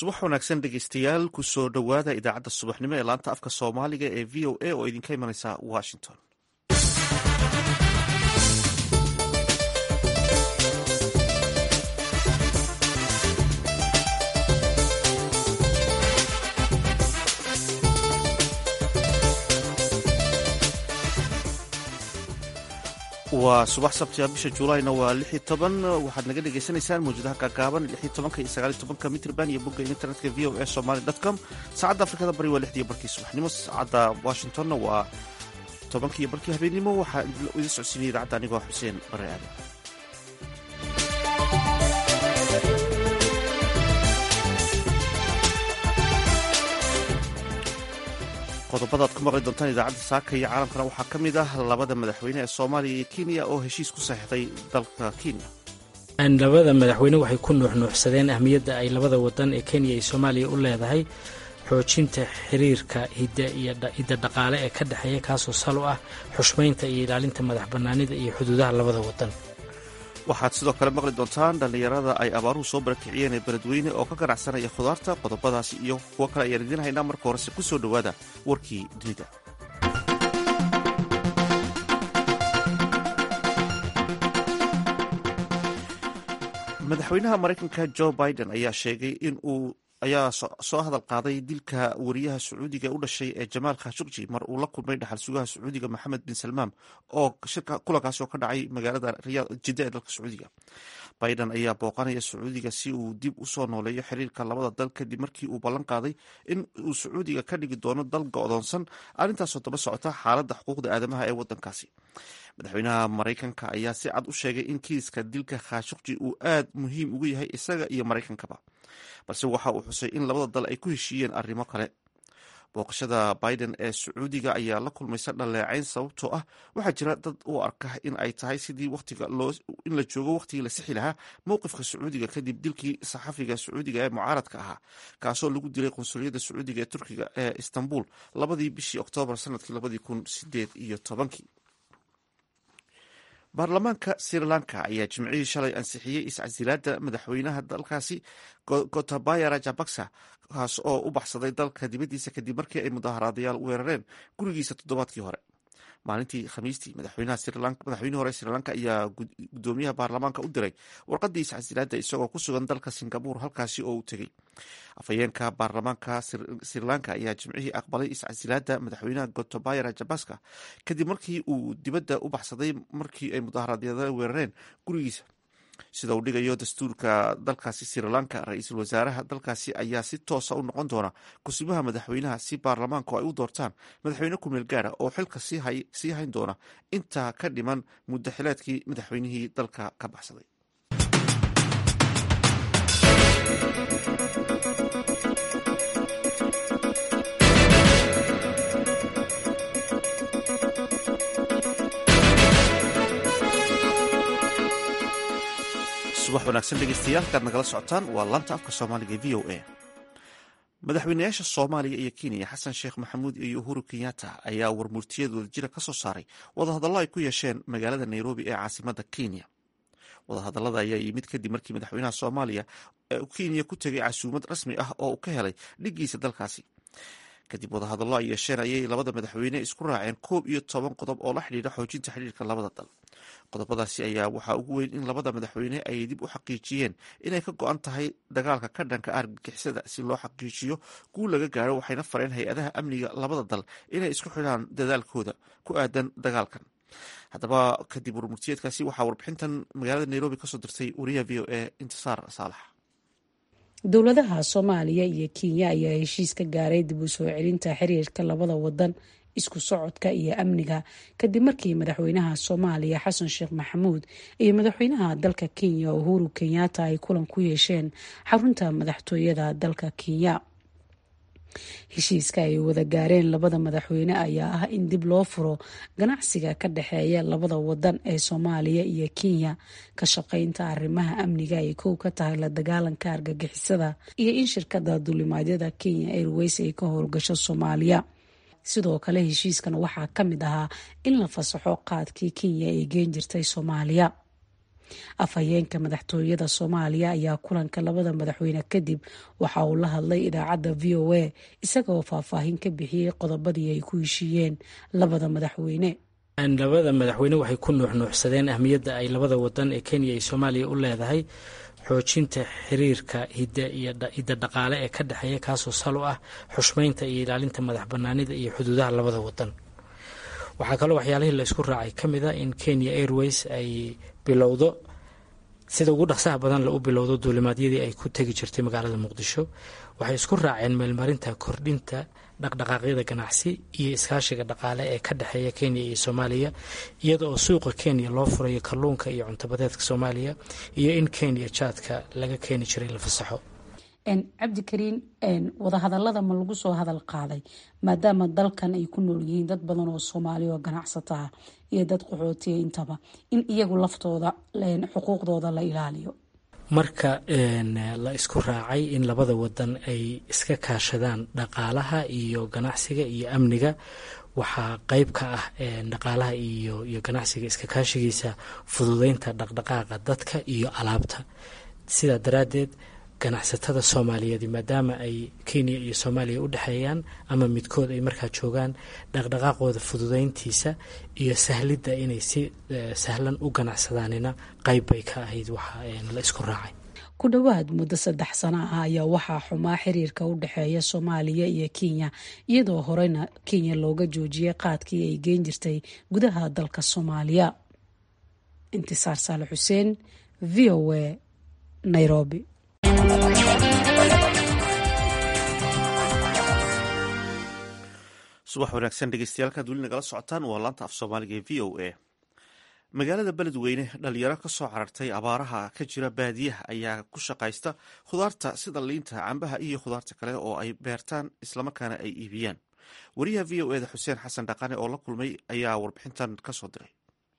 subax wanaagsan dhegeystayaal kusoo dhowaada idaacadda subaxnimo ee laanta afka soomaaliga ee v o a oo idinka imanaysa washington waa subax sabtiga bisha juulayna waa lix iyo toban waxaad naga dhagaysanaysaan mawjadaha gaagaaban lix iyo tobanka iyo sagaal iyo tobanka mitrban iyo bogga internetka v o a somaly com saacadda afrikada bari waa lixdii barkii subaxnimo saacadda washingtonna waa tobankii barkii habeennimo waxaa idin socodsiinaya idaacadda anigoo xuseen bare aadan qodobadaad ku maqli doontaan idaacadda saaka iyo caalamkana waxaa ka mid ah labada madaxweyne ee soomaaliya iyo kenya oo heshiis ku saxiixday dalka kenya labada madaxweyne waxay ku nuuxnuuxsadeen ahmiyadda ay labada wadan ee kenya iyo soomaaliya u leedahay xoojinta xiriirka hidda dhaqaale ee ka dhexeeya kaasoo sal u ah xushmaynta iyo ilaalinta madax bannaanida iyo xuduudaha labada wadan waxaad sidoo kale maqli doontaan dhallinyarada ay abaaruhu soo barakiciyeen ee beledweyne oo ka ganacsanaya khudaarta qodobadaasi iyo kuwo kale ayaan idiin haynaa marka horese ku soo dhowaada warkii dunida madaxweynaha maraykanka jo biden ayaa sheegay in uu ayaa soo hadal qaaday dilka wariyaha sacuudiga u dhashay ee jamaal khashukji mar uu la kulmay dhaxal sugaha sacuudiga maxamed bin salmaan oo kulankaasi oo ka dhacay magaalada jidda ee dalka sacuudiga biden ayaa booqanaya sacuudiga si uu dib usoo nooleeyo xiriirka labada dal kadib markii uu ballan qaaday in uu sacuudiga ka dhigi doono dal go-doonsan arrintaasoo daba socota xaaladda xuquuqda aadamaha ee wadankaasi madaxweynaha maraykanka ayaa si cad u sheegay in kiiska dilka khashukji uu aad muhiim ugu yahay isaga iyo maraykankaba balse waxa uu xusay in labada dal ay ku heshiiyeen arrimo kale booqashada biden ee sacuudiga ayaa la kulmaysa dhaleecayn sababtoo ah waxaa jira dad u arka in ay tahay sidii in la joogo wakhtigii la sixi lahaa mowqifka sacuudiga kadib dilkii saxafiga sacuudiga ee mucaaradka ahaa kaasoo lagu dilay qunsuliyadda sacuudiga ee turkiga ee istanbul labadii bishii oktoobar sanadkii labadii kun sideed iyo tobankii baarlamaanka sri lanka ayaa jimcihii shalay ansixiyey iscasilaada madaxweynaha dalkaasi gotabaya rajabaksa kaas oo u baxsaday dalka dibaddiisa kadib markii ay mudaaharaadayaal weerareen gurigiisa toddobaadkii hore maalintii khamiistii madaxweynihii hore sri lanka ayaa gudoomiyaha baarlamaanka u diray warqadii iscasilaada isagoo ku sugan dalka singabur halkaasi oo uu tegey afhayeenka baarlamaanka sri lanka ayaa jimcihii aqbalay iscasilaada madaxweynaha gotabaya rajabaska kadib markii uu dibadda u baxsaday markii ay mudaaharaadyaal weerareen gurigiisa sida uu dhigayo dastuurka dalkaasi sri lanka ra-iisul wasaaraha dalkaasi ayaa si toosa u noqon doona kusimaha madaxweynaha si baarlamaanku ay u doortaan madaxweyne kumeel gaara oo xilka sii hayn doona intaa ka dhiman muddo xileedkii madaxweynihii dalka ka baxsaday subax wanaagsan dhegeystayaal kaad nagala socotaan waa laanta afka soomaaliga v o a madaxweynayaasha soomaaliya iyo kenya xasan sheekh maxamuud iyo uhuru kenyatta ayaa warmurtiyad wadajira ka soo saaray wadahadallo ay ku yeesheen magaalada nairobi ee caasimada kenya wadahadallada ayaa yimid kadib markii madaxweynaha soomaaliya kenya ku tegay casuumad rasmi ah oo uu ka helay dhigiisa dalkaasi kadib wadahadallo ay yeesheen ayay labada madaxweyne isku raaceen koob iyo toban qodob oo la xidhiidha xoojinta xidhiirka labada dal qodobadaasi ayaa waxaa ugu weyn in labada madaxweyne ay dib u xaqiijiyeen inay ka go-an tahay dagaalka ka dhanka argagixisada si loo xaqiijiyo guul laga gaaro waxayna fareen hay-adaha amniga labada dal inay isku xidhaan dadaalkooda ku aadan dagaalkan haddaba kadib warmurtiyeedkaasi waxaa warbixintan magaalada nairobi kasoo dirtay wariyaha v o a intisaar saalax dowladaha soomaaliya iyo kenya ayaa heshiis ka gaaray dib u soo celinta xiriirka labada wadan isku socodka iyo amniga kadib markii madaxweynaha soomaaliya xasan sheekh maxamuud iyo madaxweynaha dalka kenya uhuru kenyatta ay kulan ku yeesheen xarunta madaxtooyada dalka kenya heshiiska ay wada gaareen labada madaxweyne ayaa ah in dib loo furo ganacsiga ka dhexeeya labada wadan ee soomaaliya iyo kenya ka shaqeynta arrimaha amniga ay kow ka tahay la dagaalanka argagixisada iyo in shirkada duulimaadyada kenya airways ay ka howlgasho soomaaliya sidoo kale heshiiskan waxaa ka mid ahaa in la fasaxo qaadkii kenya ay geen jirtay soomaaliya afhayeenka madaxtooyada soomaaliya ayaa kulanka labada madaxweyne kadib waxa uu la hadlay idaacadda v o a isagaoo faahfaahin ka bixiyey qodobadii ay ku heshiiyeen labada madaxweyne labada madaxweyne waxay ku nuuxnuuxsadeen ahmiyadda ay labada wadan ee kenya iyo soomaaliya u leedahay xoojinta xiriirka hidda dhaqaale ee ka dhexeeya kaasoo sal u ah xushmeynta iyo ilaalinta madax banaanida iyo xuduudaha labada wadan waxaa kaloo waxyaalihii la isku raacay ka mid a in kenya airways ay bilowdo sida ugu dhaqsaha badan la u bilowdo duulimaadyadii ay ku tegi jirtay magaalada muqdisho waxay isku raaceen meelmarinta kordhinta dhaqdhaqaaqyada ganacsi iyo iskaashiga dhaqaale ee ka dhexeeya kenya iyo soomaaliya iyada oo suuqa kenya loo furayo kalluunka iyo cuntabadeedka soomaaliya iyo in kenya jaadka laga keeni jiray la fasaxo cabdikariin wadahadalada ma lagu soo hadal qaaday maadaama dalkan ay ku nool yihiin dad badan oo soomaaliya oo ganacsato ah iyo dad qaxootiya intaba in iyagu laftooda xuquuqdooda la ilaaliyo marka la isku raacay in labada wadan ay iska kaashadaan dhaqaalaha iyo ganacsiga iyo amniga waxaa qeyb ka ah dhaqaalaha iyo iyo ganacsiga iska kaashigiisa fududeynta dhaqdhaqaaqa dadka iyo alaabta sidaa daraaddeed ganacsatada soomaaliyeed maadaama ay kenya iyo soomaaliya u dhexeeyaan ama midkood ay markaa joogaan dhaqdhaqaaqooda fududeyntiisa iyo sahlidda inay si sahlan u ganacsadaanina qeyb bay ka ahayd waxa la isku raacay ku dhowaad muddo saddex sano ah ayaa waxaa xumaa xiriirka u dhexeeya soomaaliya iyo kenya iyadoo horeyna kenya looga joojiyay qaadkii ay geen jirtay gudaha dalka soomaaliya intisaar saale xuseen v o a nairobi subax wanaagsan dhegeystayaal kaad weli nagala socotaan waa laanta af soomaaliga ee v o a magaalada beledweyne dhalinyaro ka soo carartay abaaraha ka jira baadiyaha ayaa ku shaqaysta khudaarta sida liinta cambaha iyo khudaarta kale oo ay beertaan islamarkaana ay iibiyaan wariyaha v o eda xuseen xasan dhaqane oo la kulmay ayaa warbixintan kasoo diray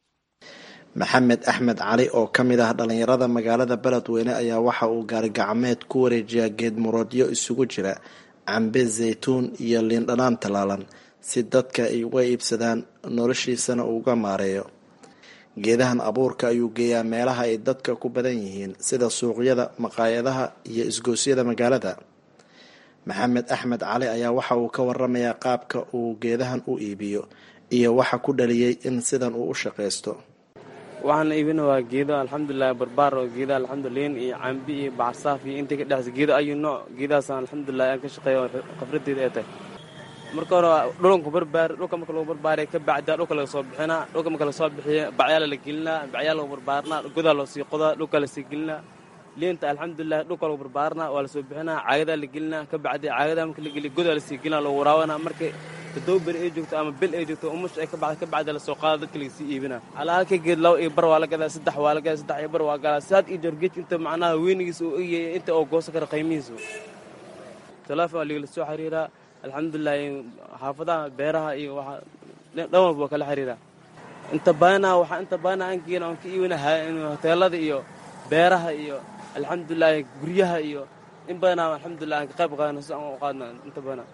maxamed axmed cali oo ka mid ah dhalinyarada magaalada beledweyne ayaa waxa uu gaarigacmeed ku wareejiyaa geed muroodyo isugu jira cambe zaytuun iyo liindhanaan tallaalan si dadka ay uga iibsadaan noloshiisana uuga maareeyo geedahan abuurka ayuu geeyaa meelaha ay dadka ku badan yihiin sida suuqyada maqaayadaha iyo isgoosyada magaalada maxamed axmed cali ayaa waxa uu ka waramayaa qaabka uu geedahan u iibiyo iyo waxa ku dhaliyey in sidan uu u shaqaysto waxaan iibina waa geedo alxamdulilah barbaar oo geeda alxamduliin iyo cambi iyo bacarsaaf iyo intii ka dhexsa geedo ayu nooc geedahaasaan alxamdulilah aan ka shaqeeya oo khafradeeda ay tahay marka hore dhulanku barbaari dhulka marka lagu barbaariya ka bacdaa dhulka laga soo bixinaa dhulka marka lasoo bixiya bacyaala la gelinaa bacyaa lagu barbaarinaa godaa loo sii qodaa dhulka lasii gelinaa liinta alxamdulilah dhulka lagu barbaarinaa waa lasoo bixinaa caagadaa la gelinaa ka bacdi caagadaa marka la geliya godaa lasii gelinaa lagu waraabanaa marka toddoba beri ay joogto ama bil ay joogto umush ay ka bacda ka bacda lasoo qaada dadka lagasii iibinaa alaalka geed laba iyo bar waa la gadaa saddex waa la gadaa saddex iyo bar waa galaa saad iyo joor geedka inta macnaha weynigiisa uu egyahay inta oo goosan kara qiimihiisa telefoon waa ligala soo xiriiraa alxamdulilah xaafadaha beeraha iyo waxa dhan walba waa kala xiriiraa inta badanaa waxaa inta badanaa aan geena aan ka iibina hoteelada iyo beeraha iyo alxamdulilah guryaha iyo in badanaa alxamdulilah aan ka qayb qaadana si aan u qaadna inta badanaa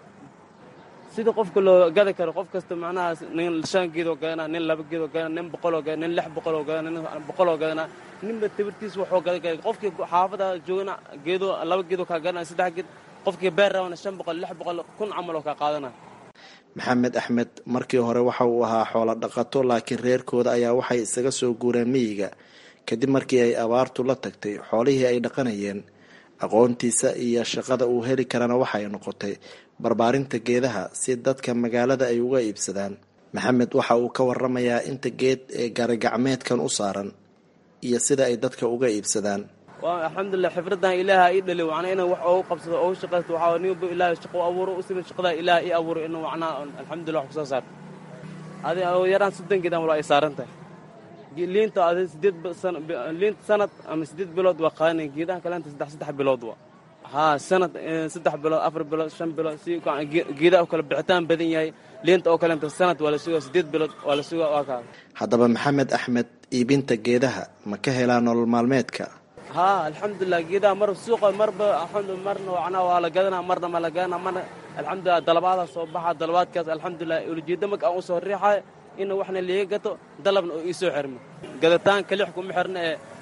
sida qofka loo gadi karo qof kasta macnaha nin shan geedoo gadanaa nin laba geedoo gadanaa nin boqoloo gadanaa nin lix boqoloo gadanaa nin boqoloo gadanaa ninba tabirtiisa waxuu gadan kara qofkii xaafada joogana geedoo laba geedoo kaa gadanaa saddex geed qofkii beer rabana shan boqol lix boqol kun camal oo kaa qaadana maxamed axmed markii hore waxa uu ahaa xoolo dhaqato laakiin reerkooda ayaa waxay isaga soo guureen miyiga kadib markii ay abaartu la tagtay xoolihii ay dhaqanayeen aqoontiisa iyo shaqada uu heli karana waxay noqotay barbaarinta geedaha si dadka magaalada ay uga iibsadaan maxamed waxa uu ka waramayaa inta geed ee gaarigacmeedkan u saaran iyo sida ay dadka uga iibsadaan alxamdulilah xifradan ilaaha ii dhali macnaa inaan wax oogu qabsado oogu shaqaysto waxaa ninba ilaahay shaqo abuuro u siman shaqadaa ilaaha ii abuuro inuu macnaa alxamdulilah wax kusoo saarto adi yaraan soddon geed amal ay saaran tahay liinta adi sideed liinta sanad ama sideed bilood waa qaadana geedaha kaleenta saddex saddex bilood waa haa sanad saddex bilood afar bilood shan bilood si geedaha oo kale bixitaan badan yahay liinta oo kaleenta sanad waa la sugaa sideed bilood waa la sugaa waa kaa haddaba maxamed axmed iibinta geedaha ma ka helaa nolol maalmeedka haa alxamdulilah geedaha mar suuqa marba marna macnaa waa la gadanaa marna ma la gadanaa marna alxamdulilah dalabaadaa soo baxa dalabaadkaas alxamdulilah ulijeedda marka aan u soo riixayo in waxna liiga gato dalabna oo ii soo xirmo gaditaanka lix kuma xirna ee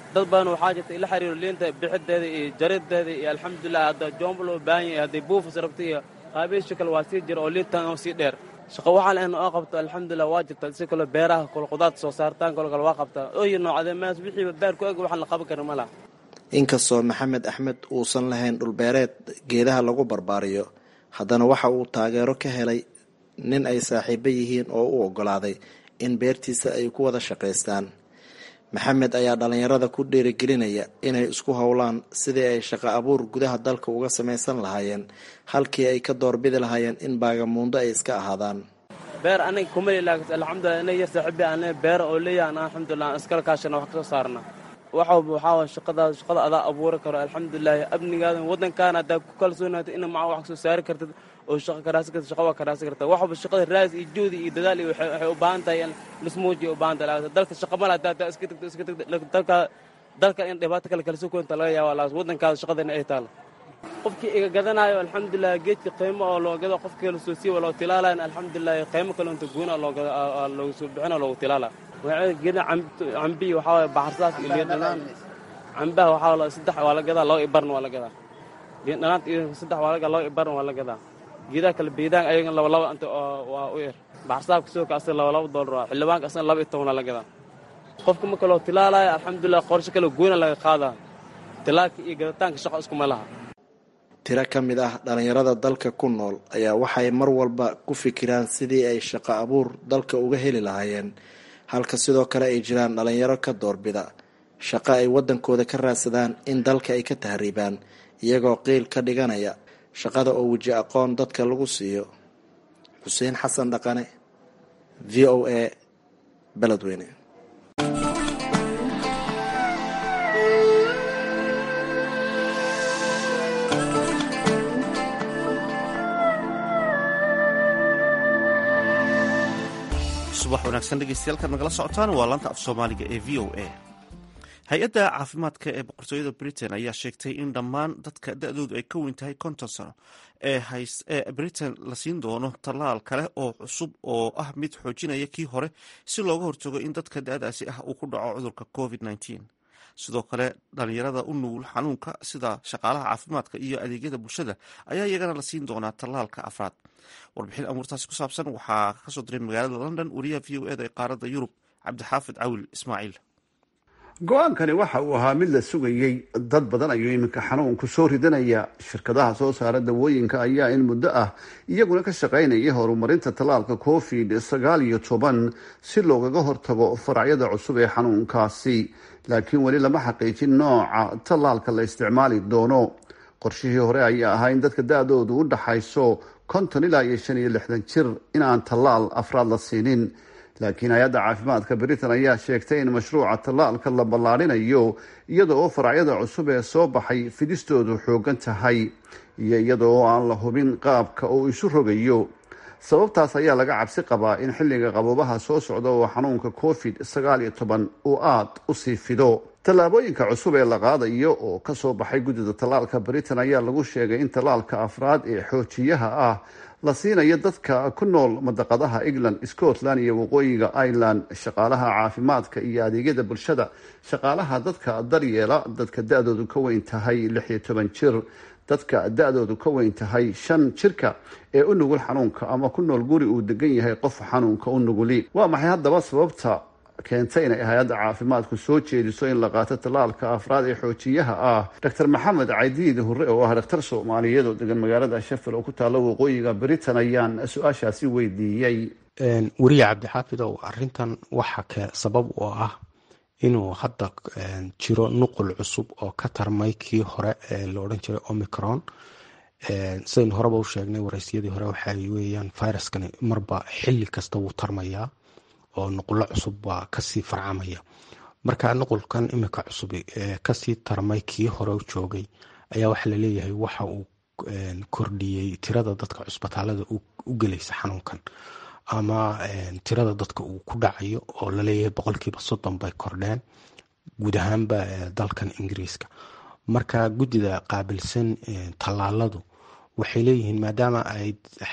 dad badan waxaa jirta ila xiriiro liinta bixideeda iyo jarideeda iyo alxamdulilah hadda joomba loo baahan yahay hadday buufis rabta iyo qaabiisha kale waa sii jira oo liintan oo sii dheer shaqo waxaan ahna oo qabto alxamdulilah waa jirta si kale beeraha kale qudaarta soo saartaan kale kale waa qabtaa ooyi noocdee maas wixiiba beer ku eg waxaan la qaban karin ma laha inkastoo maxamed axmed uusan lahayn dhulbeereed geedaha lagu barbaariyo haddana waxa uu taageero ka helay nin ay saaxiibo yihiin oo u oggolaaday in beertiisa ay ku wada shaqaystaan maxamed ayaa dhallinyarada ku dhiirigelinaya inay isku howlaan sidii ay shaqo abuur gudaha dalka uga samaysan lahaayeen halkii ay ka doorbidi lahaayeen in baagamuundo ay iska ahaadaan beer aniga kumali laakiin alxamdulilah ina yar saaxiibi ane beer oo leeyahan alxamdulilah aan iskala kaashana wax kasoo saarna waxawba waxaa waay shaqadaas shaqada adaa abuuri karo alxamdulilahi amnigaada waddankaana haddaa ku kalsoonaata ina maca wax kasoo saari kartid oo shaqa karaasi kartid shaqa waa karaasi kartaa waxba shaqada raas iyo juhdi iyo dadaal iyo waxay u baahan tahay in lismuujiya u baahan tahay laakiin dalka shaqa mala haddaa haddaa iska tagto iska tagto dalka dalka in dhibaato kale kala soo koonta laga yaaba laakiin waddankaada shaqadana ay taalo qofkii iga gadanayo alxamdulilah geedka qiimo oo loo gado qofka kala soo siiwa loo tilaalayan alxamdulilah qiimo kale inta guuna loo gado loogu soo bixina loogu tilaala geeda cambiyi waxaa waye baxarsaas iyo liin dhanaan cambaha waxaa saddex waa la gadaa laba ibarna waa la gadaa liin dhanaanta iyo saddex waa la gadaa laba ibarna waa la gadaa geedaha kale beedaan ayagan laba laba inta waa u yar baxarsaabka sidoo kale asaga laba laba doolar waa xildhibaanka asagana laba iyo tobanaa la gadaa qofka marka loo tilaalaayo alxamdulilah qorshe kale goona laga qaadaa tilaalka iyo gadataanka shaqo iskuma laha tiro ka mid ah dhallinyarada dalka ku nool ayaa waxay mar walba ku fikiraan sidii ay shaqo abuur dalka uga heli lahaayeen halka sidoo kale ay jiraan dhallinyaro ka doorbida shaqo ay waddankooda ka raadsadaan in dalka ay ka tahriibaan iyagoo qiil ka dhiganaya shaqada oo weji aqoon dadka lagu siiyo xuseen xasan dhaqane v o a beledweyne subax wanaagsan dhegeystayaal nagala socotaan waa laanta af soomaaliga ee v o a hay-adda caafimaadka ee boqortooyada britain ayaa sheegtay in dhammaan dadka da-doodu ay ka weyn tahay konton sano ee britain la siin doono tallaal kale oo cusub oo ah mid xoojinaya kii hore si looga hortago in dadka da-daasi ah uu ku dhaco cudurka covid -19 sidoo kale dhalinyarada u nugul xanuunka sida shaqaalaha caafimaadka iyo adeegyada bulshada ayaa iyagana la siin doonaa tallaalka afraad warbixin amuurtaasi ku saabsan waxaa kasoo diray magaalada london wariyaha v o eda ee qaaradda yurub cabdixaafid cawil ismaaciil go-aankani waxa uu ahaa mid la sugayey dad badan ayuu iminka xanuunku soo ridanaya shirkadaha soo saara dawooyinka ayaa in muddo ah iyaguna ka shaqaynaya horumarinta tallaalka covid sagaal iyo toban si loogaga hortago faracyada cusub ee xanuunkaasi laakiin weli lama xaqiijin nooca tallaalka la isticmaali doono qorshihii hore ayaa ahaa in dadka da-doodu u dhaxayso konton ilaa iyo shan iyo lixdan jir in aan tallaal afraad la siinin laakiin hay-adda caafimaadka britain ayaa sheegtay in mashruuca tallaalka la ballaarinayo iyada oo faracyada cusub ee soo baxay fidistoodu xoogan tahay iyo iyada oo aan la hubin qaabka uu isu rogayo sababtaas ayaa laga cabsi qabaa in xilliga qaboobaha soo socda oo xanuunka covid sagaal iyo toban uu aada u sii fido tallaabooyinka cusub ee la qaadayo oo kasoo baxay guddida tallaalka britain ayaa lagu sheegay in tallaalka afraad ee xoojiyaha ah la siinayo dadka ku nool madaqadaha england scotland iyo waqooyiga ireland shaqaalaha caafimaadka iyo adeegyada bulshada shaqaalaha dadka daryeela dadka da-doodu ka weyn tahay lix iyo toban jir dadka da-doodu ka weyn tahay shan jirka ee u nugul xanuunka ama ku nool guri uu degan yahay qof xanuunka u nuguli waa maxay haddaba sababta keentay inay hay-adda caafimaadku soo jeediso in la qaato tallaalka afraad ee xoojiyaha ah doctor maxamed caydiid hurre oo ah dhakhtar soomaaliyeed oo degan magaalada shafil oo ku taalla waqooyiga britain ayaan su-aashaasi weydiiyey weriye cabdixaafidow arintan waxa sabab oo ah inuu hadda jiro nuqul cusub oo ka tarmay kii hore ee la odhan jiray omicron sidaynu horeba u sheegnay waraysyadii hore waxay weeyaan viruskani marba xili kasta wuu tarmayaa oo nuqulo cusub baa kasii farcamaya marka nuqulkan imika cusub ee kasii tarmay kii hore u joogay ayaa waxaa laleeyahay waxa uu kordhiyey tirada dadka cusbitaalada u gelaysa xanuunkan ama tirada dadka uu ku dhacayo oo laleeyahay boqolkiiba soddon bay kordheen guud ahaanba dalkan ingiriiska marka guddida qaabilsan tallaaladu waxay leeyihiin maadaama ay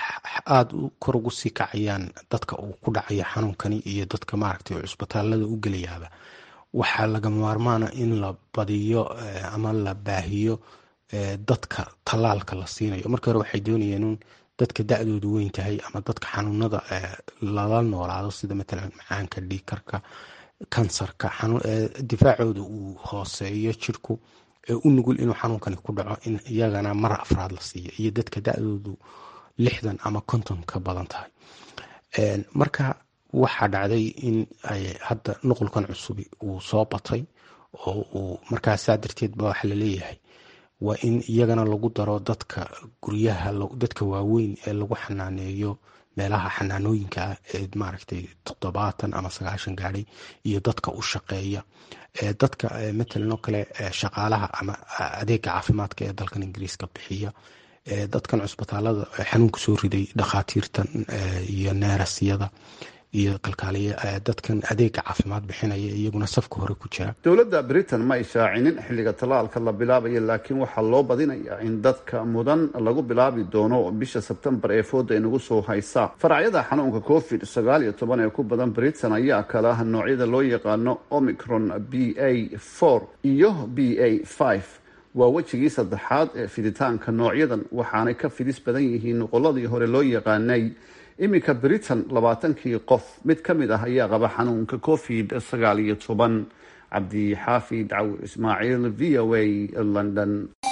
aada kor ugu sii kacayaan dadka uu ku dhacaya xanuunkani iyo dadka maaragtay cusbitaalada u gelayaaba waxaa lagama maarmaana in la badiyo ama la baahiyo dadka tallaalka la siinayo markii hore waxay doonayeen in dadka da-doodu weyn tahay ama dadka xanuunada lala noolaado sida matalan macaanka dhiikarka kansarka difaacooda uu hooseeyo jirku ee u nugul inuu xanuunkani ku dhaco in iyagana mar afraad la siiyo iyo dadka da-doodu lixdan ama konton ka badan tahay marka waxaa dhacday in hadda nuqulkan cusubi uu soo batay oo uu markaasaa darteed ba waxa laleeyahay waa in iyagana lagu daro dadka guryaha dadka waaweyn ee lagu xanaaneeyo meelaha xanaanooyinka ah ee maaragtay toddobaatan ama sagaashan gaadhay iyo dadka u shaqeeya dadka matalan oo kale shaqaalaha ama adeega caafimaadka ee dalkan ingiriiska bixiya dadkan cusbitaalada xanuunka soo riday dhakhaatiirtan iyo neerasyada iyo kalkaaliya dadkan adeega caafimaad bixinaya iyaguna safka hore ku jira dowladda britain ma ay shaacinin xilliga tallaalka la bilaabayo laakiin waxaa loo badinayaa in dadka mudan lagu bilaabi doono bisha sebtembar ee fooda inagu soo haysa faracyada xanuunka covid sagaal iyo toban ee ku badan britain ayaa kala ah noocyada loo yaqaano omicron b a four iyo b a five waa wejigii saddexaad ee fiditaanka noocyadan waxaanay ka fidis badan yihiin noqoladii hore loo yaqaanay iminka britain labaatankii qof mid ka mid ah ayaa qaba xanuunka covid sagaal iyo toban cabdixaafid cawir ismaaciil v o a london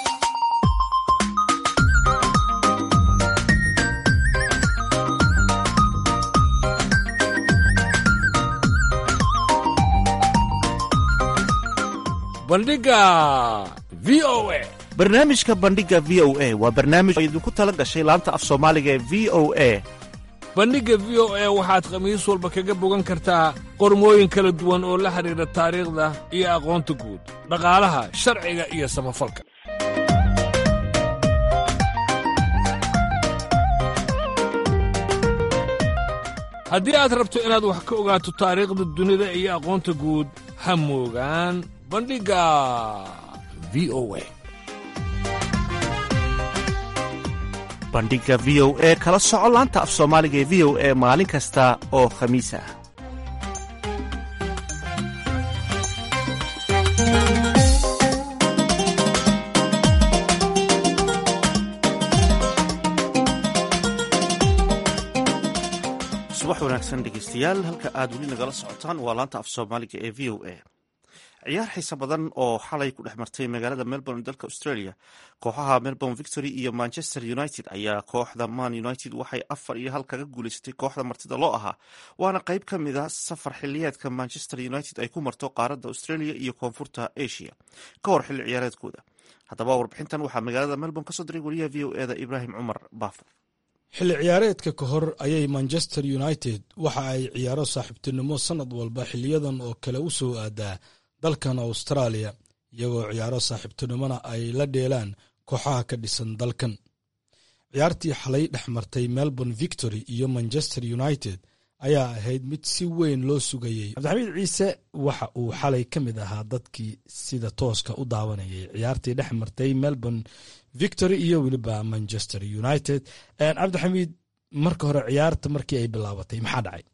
bandhiga v o a barnaamijka bandhiga v o a waa barnaamij oo idinku tala gashay laanta af soomaaliga ee v o a bandhigga v o a waxaad khamiis walba kaga bogan kartaa qormooyin kala duwan oo la xidhiidha taariikhda iyo aqoonta guud dhaqaalaha sharciga iyo samafalka haddii aad rabto inaad wax ka ogaato taariikhda dunida iyo aqoonta guud ha moogaan bandhigga v o a bandhiga v o e kala soco laanta af soomaaliga ee v o e maalin kasta oo khamiis ah subax wanaagsan dhegeystayaal halka aad weli nagala socotaan waa laanta af soomaaliga ee v o a ciyaar xiise badan oo xalay ku dhex martay magaalada melbourne dalka australia kooxaha melbourne victory iyo manchester united ayaa kooxda man united waxay afar iyo hal kaga guuleysatay kooxda martida loo ahaa waana qeyb ka mid a safar xiliyeedka manchester united ay ku marto qaaradda australia iyo koonfurta asia ka hor xilli ciyaareedkooda haddaba warbixintan waxaa magaalada melbourne kasoo diray wariyaha v o eda ibraahim cumar baafo xilli ciyaareedka ka hor ayay manchester united waxa ay ciyaaro saaxiibtinimo sanad walba xiliyadan oo kale u soo aadaa dalkan australia iyagoo ciyaaro saaxiibtinimona ay la dheelaan kooxaha ka dhisan dalkan ciyaartii xalay dhex martay melbourne victory iyo manchester united ayaa ahayd mid si weyn loo sugayey cabdixamiid ciise waxa uu xalay ka mid ahaa dadkii sida tooska u daawanayay ciyaartii dhex martay melbourne victory iyo weliba manchester united cabdixamiid marka hore ciyaarta markii ay bilaabatay maxaa dhacay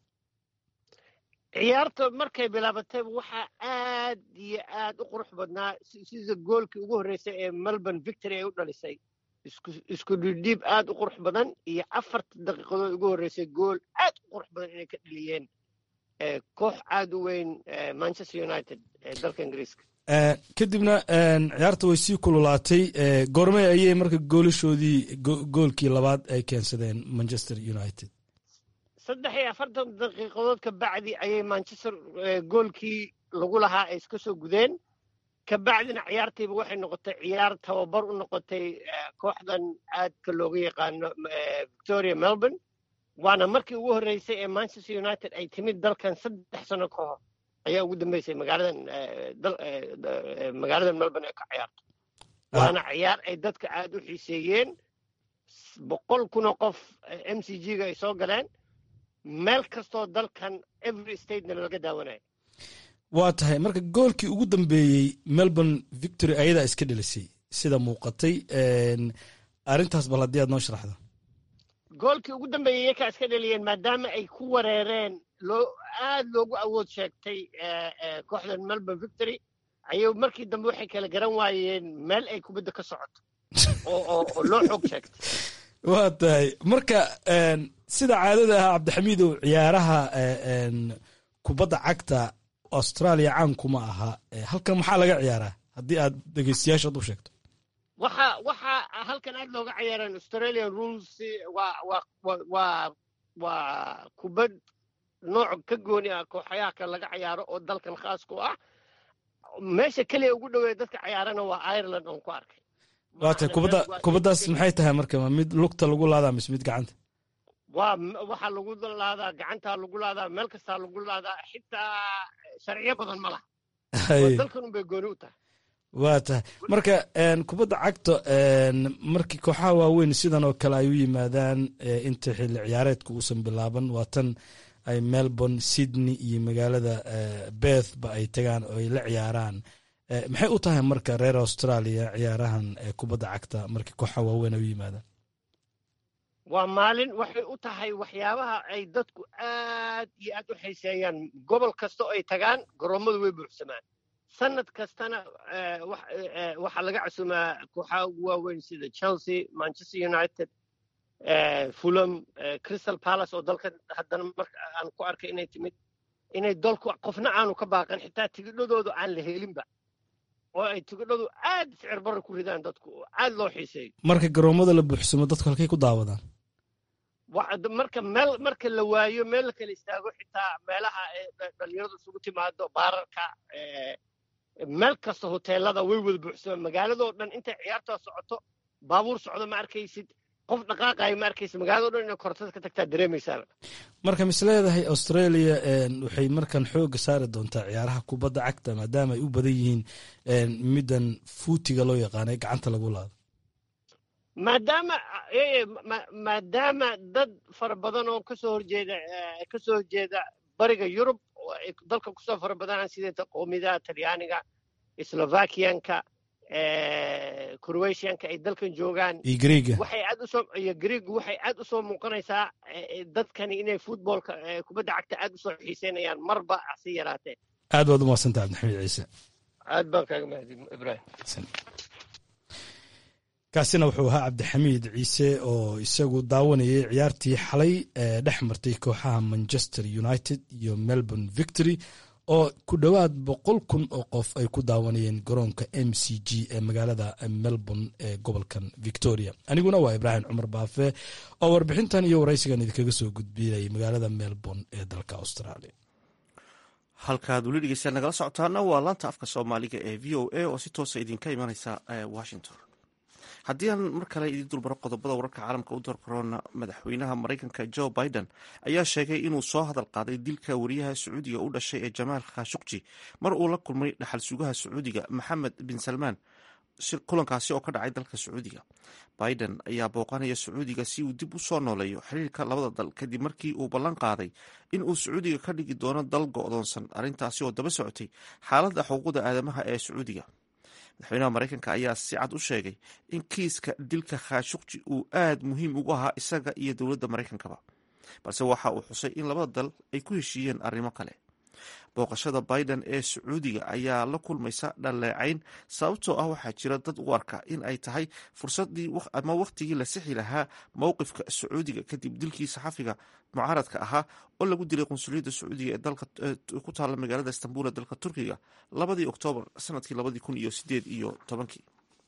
ciyaarta markay bilaabatay waxaa aad iyo aad u qurux badnaa sida goolkii ugu horreysay ee melbourne victory ay u dhalisay isku dhidhiib aad u qurux badan iyo afarta daqiiqadood ugu horreysay gool aad u qurux badan inay ka dheliyeen koox aad u weyn manchester united ee dalka ingiriiska kadibna ciyaarta way sii kululaatay goormey ayay marka goolashoodii goolkii labaad ay keensadeen manchester united saddex iyo afartan daqiiqadood ka bacdi ayay manchester goolkii lagu lahaa ay iska soo gudeen ka bacdina ciyaartiiba waxay noqotay ciyaar tababar u noqotay kooxdan aadka looga yaqaano victoria melbourne waana markii ugu horreysay ee manchester united ay timid dalkan saddex sano ka hor ayaa ugu dambeysay magaaladan magaaladan melbourne ee ka ciyaarto waana ciyaar ay dadka aad u xiiseeyeen boqol kunoo qof m c g ga ay soo galeen meel kastoo dalkan every statena laga daawanayo waa tahay marka goolkii ugu dambeeyey melbourne victory ayadaa iska dhelisay sida muuqatay arrintaas bal haddii aad noo sharaxdo goolkii ugu dambeeyey iyakaa iska dheliyeen maadaama ay ku wareereen loo aad loogu awood sheegtay kooxdan melbourne victory ayay markii dambe waxay kala garan waayeen meel ay kubadda ka socoto oo loo xoog sheegtay waa tahay marka sida caadada ah cabdixamiidow ciyaaraha kubadda cagta australia caankuma aha halkan maxaa laga ciyaaraa haddii aad dhegeystayaashaad u sheegto waxa waxa halkan aad looga ciyaaraan australian rules waa waa waa waa kubad nooc ka gooni ah kooxayaha kan laga ciyaaro oo dalkan khaas ku ah meesha keliya ugu dhoweeya dadka ciyaarana waa ireland oon ku arkay waa tahay kubadda kubaddaas maxay tahay marka ma mid lugta lagu laadaa mise mid gacanta waa waxaa lagu laadaa gacantaa lagu laadaa meel kastaa lagu laadaa xitaa sharciyo badan ma laha dalkan unbay gooni u tahay waa tahay marka kubadda cagta markii kooxaha waaweyn sidan oo kale ay u yimaadaan inta xilli ciyaareedka uusan bilaaban waa tan ay melbourne sydney iyo magaalada beth ba ay tagaan oo ay la ciyaaraan maxay u tahay marka reer australia ciyaarahan kubadda cagta markii kooxaha waaweyn ay u yimaadaan waa maalin waxay u tahay waxyaabaha ay dadku aad iyo aad u xiiseeyaan gobol kasta oo ay tagaan garoommadu way buuxsamaan sanad kastana waxaa laga casumaa kooxaha ugu waaweyn sida chelsea manchester united fulham crystal palace oo dalka haddana marka aan ku arkay inay timid inay dalku qofna aanu ka baaqan xitaa tigidhadoodu aan la helinba oo ay tigidhadu aad sicir barra ku ridaan dadku oo aad loo xiiseeyo marka garoommada la buuxsamo dadku halkay ku daawadaan marka meel marka la waayo meel la kala istaago xitaa meelaha dhalinyaradu isugu timaado baararka meel kasta hoteelada way wada buuxsamaan magaaladoo dhan intay ciyaartaa socoto baabuur socdo ma arkaysid qof dhaqaaqayo ma arkaysid magaaladoo dhan inay kortada ka tagtaa dareemaysaa marka mis leedahay australia waxay markan xooga saari doontaa ciyaaraha kubadda cagta maadaama ay u badan yihiin middan fuutiga loo yaqaanay gacanta lagu laado maadaama maadaama dad fara badan oo kasoo horjeeda kasoo horjeeda bariga yurub oo ay dalka kusoo fara badanaan sideeta qowmiyadaha talyaaniga slovakianka croatianka ay dalkan joogaan iyo greega waxay aad usoo iyo greegu waxay aad usoo muuqanaysaa dadkani inay footballka kubadda cagta aad usoo xiiseynayaan marba hasi yaraatee aad baad u mahadsantaha cabdixamiid ciise aad baan kaaga mahadin ibrahim kaasina wuxuu ahaa cabdixamiid ciise oo isagu daawanayay ciyaartii xalay ee dhex martay kooxaha manchester united iyo melbourne victory oo ku dhowaad boqol kun oo qof ay ku daawanayeen garoonka m c g ee magaalada melbourne ee gobolkan victoria aniguna waa ibraahim cumar baafe oo warbixintan iyo waraysigan idinkaga soo gudbinayay magaalada melbourne ee dalka australia halkaad weli dhegeystayaal nagala socotaana waa laanta afka soomaaliga ee v o a oo si toosa idinka imaneysa washington haddii aan mar kale idiin dulmaro qodobada wararka caalamka u doorkaroona madaxweynaha maraykanka joe biden ayaa sheegay inuu soo hadal qaaday dilka wariyaha sacuudiga u dhashay ee jamaal khashukji mar uu la kulmay dhaxal sugaha sacuudiga maxamed bin salmaan kulankaasi oo ka dhacay dalka sacuudiga biden ayaa booqanaya sacuudiga si uu dib u soo nooleeyo xiriirka labada dal kadib markii uu ballan qaaday in uu sacuudiga ka dhigi doono dal go-doonsan arrintaasi oo daba socotay xaaladda xuquuqda aadamaha ee sacuudiga madaxweynaha maraykanka ayaa si cad u sheegay in kiiska dilka khashukji uu aad muhiim ugu ahaa isaga iyo dowladda maraykankaba balse waxa uu xusay in labada dal ay ku heshiiyeen arrimo kale booqashada biden ee sacuudiga ayaa la kulmaysa dhaleecayn sababtoo ah waxaa jira dad u arka in ay tahay fursadii ama wakhtigii la sixi lahaa mowqifka sacuudiga kadib dilkii saxafiga mucaaradka ahaa oo lagu dilay qunsuliyadda sacuudiga ee dalka ku taalla magaalada istanbul ee dalka turkiga labadii oktoobar sanadkii labadii kun iyo sideed iyo tobankii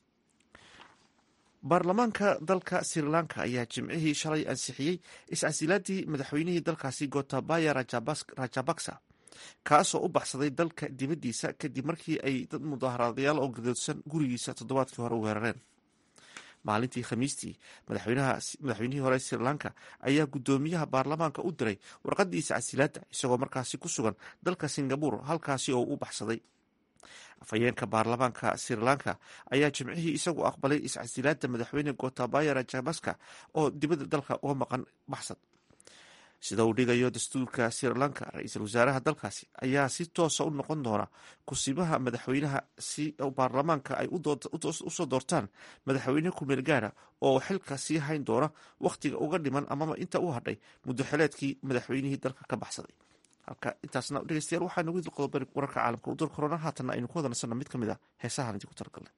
baarlamaanka dalka sri lanka ayaa jimcihii shalay ansixiyey is-casilaadii madaxweynihii dalkaasi gotabaya rajabaksa kaasoo u baxsaday dalka dibaddiisa kadib markii ay dad mudaaharaadayaal oo gadoodsan gurigiisa toddobaadkii hore weerareen maalintii khamiistii madaxweynihii hore sri lanka ayaa guddoomiyaha baarlamaanka u diray warqadii iscasilaadda isagoo markaasi ku sugan dalka singabur halkaasi oo u baxsaday afhayeenka baarlamaanka sri lanka ayaa jimcihii isagu aqbalay iscasilaadda madaxweyne gotabaya rajabaska oo dibadda dalka uga maqan baxsad sida uu dhigayo dastuurka sri lanka ra-iisul wasaaraha dalkaasi ayaa si toosa u noqon doona kusimaha madaxweynaha si baarlamaanka ay usoo doortaan madaxweyne kumeel gaara oo xilka sii hayn doona wakhtiga uga dhiman amaba inta u hadhay muddo xileedkii madaxweynihii dalka ka baxsaday halka intaasna dhegeystayaal waxaa nagu idil qodob wararka caalamka u dul korona haatanna aynu ku wada nasanna mid ka mid a heesahaan idinku talagalnay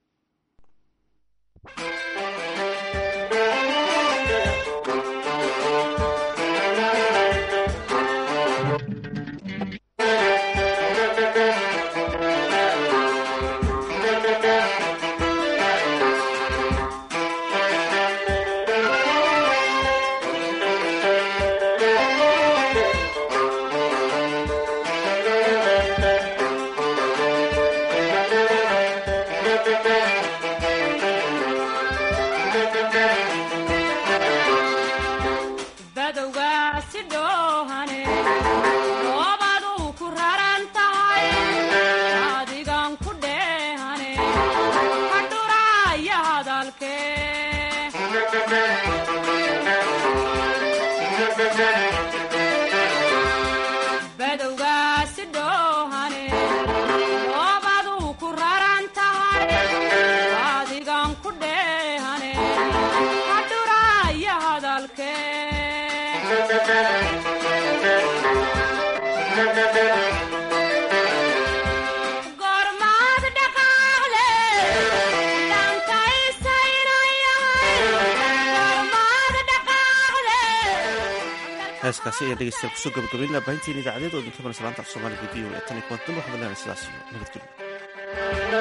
heeskaasi ayaa dhegeystayaal kusoo gabagabaynaa baahintiin idaacadeed oo idinka mana salaanta af soomaaliga v o e tan iyo kuwantan waxaan leenahay sidaas iyo nabadgelyo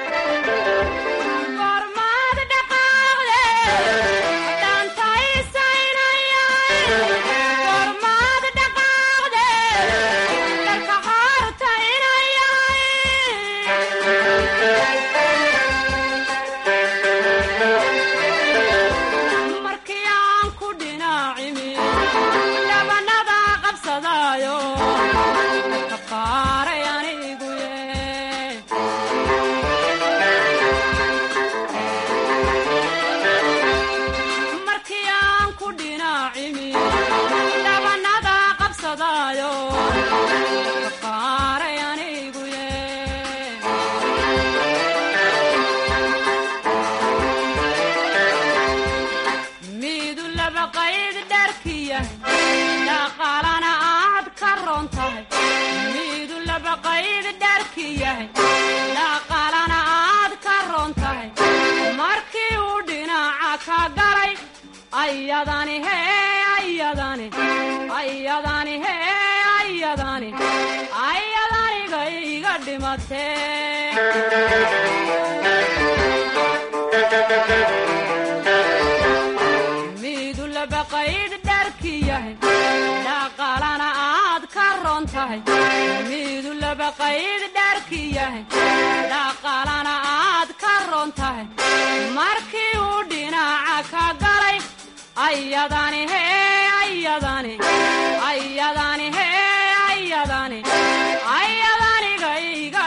midu labaqayd dharki yahay dhaqaalana aad ka ron tahay midu labaqayd dharki yahay dhaqaalana aad ka ron tahay markii uu dhinaca ka galay ayadani he ayadani ayadani he ayadani ayadaniga iga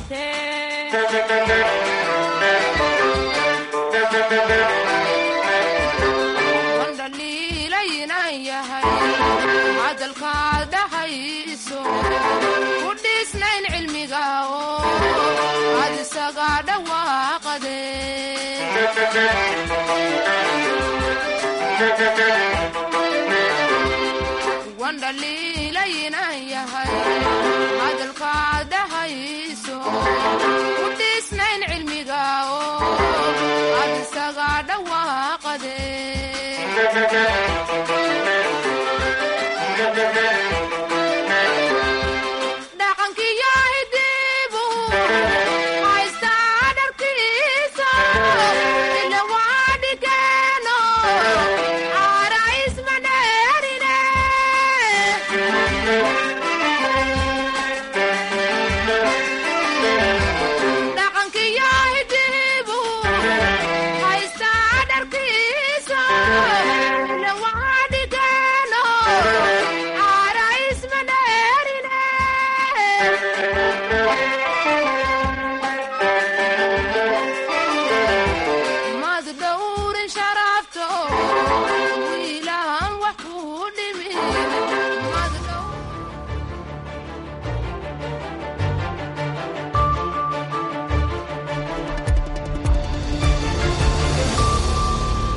wandhaliilaynan yahay cadalkaad dhahayso ku dhiisnayn cilmiga oo aad isaga dhawaaqade wandhaliilaynan yahay cadalkaad dhahayso ku dhiisnayn cilmiga oo aad isaga dhawaaqade